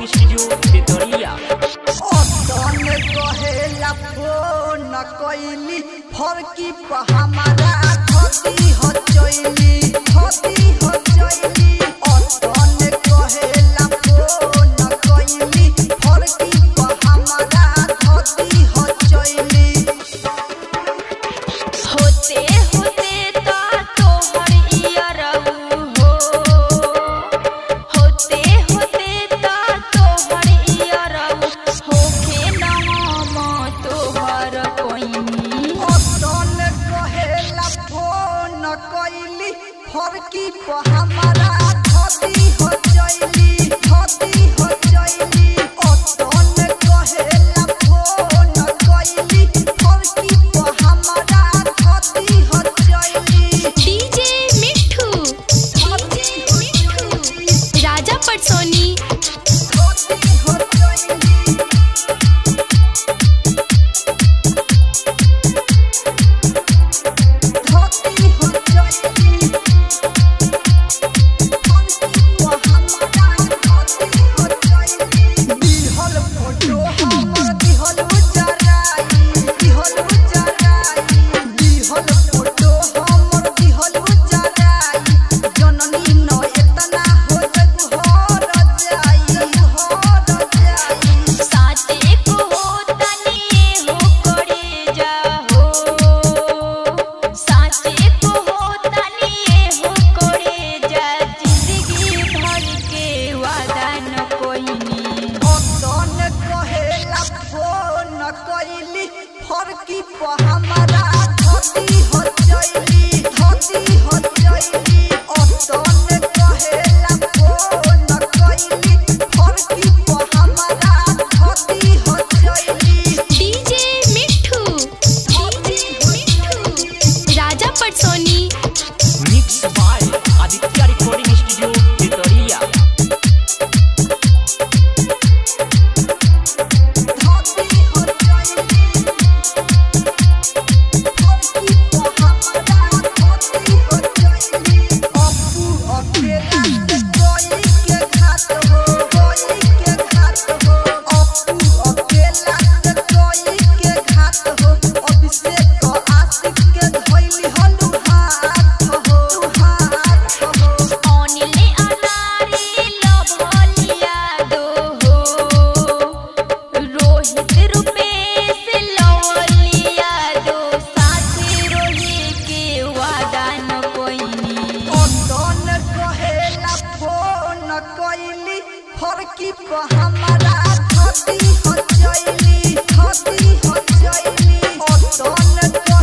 recording studio Tetariya अतन कहेला phone कैली फरकी प हमारा धती हो चैली धती हो चैली अतन कहेला फोन कैली फरकी प हमारा धती हो चैली होते होते ता तोहर इयरऊ हो होते होते ता तोहर इयरऊ होखे न हम तोहर कोइनी अतन कहेला फोन कैली फरकी प हमारा धती हो चैली धती हो चैली अतन कहेला फोन कैली फरकी प हमारा धती हो चैली डीजे मिठू डीजे मिठू राजा पटसोनी धती हो चैली धती हो चैली दिहल फोटो हमर दिहल उजराई दिहल उजराई दिहल फोटो हमर दिहल उजराई जननी न एतना हो जग हर जाई हर जाई साथे को तनी हो करे जा हो साथे को तनी हो करे जा जिंदगी भर के वादा न कोइनी अतन कहेला फोन कैली फरकी प हमारा धती हो चैली धती हो चैली अतन कहेला फोन कैली फरकी प हमारा धती हो चैली DJ Mithu DJ Mithu Raja Patsoni mix by Aditya recording studio Tetariya धती हो चैली फरकी प हमारा धती हो चैली अपू अकेला से कोई के घात हो कोई के घात हो अपू अकेला से कोई के घात हो अभिषेक को आशिक के धइली हलु हाथ हो हाथ हो ओनिले अनारी लभलिया दो हो रोहित रुपेश लवलिया दो साथे रोहे के वादा न कोइनी अतन कहेला फोन कैली फरकी प हमारा धती हो चैली धती हो चैली अतन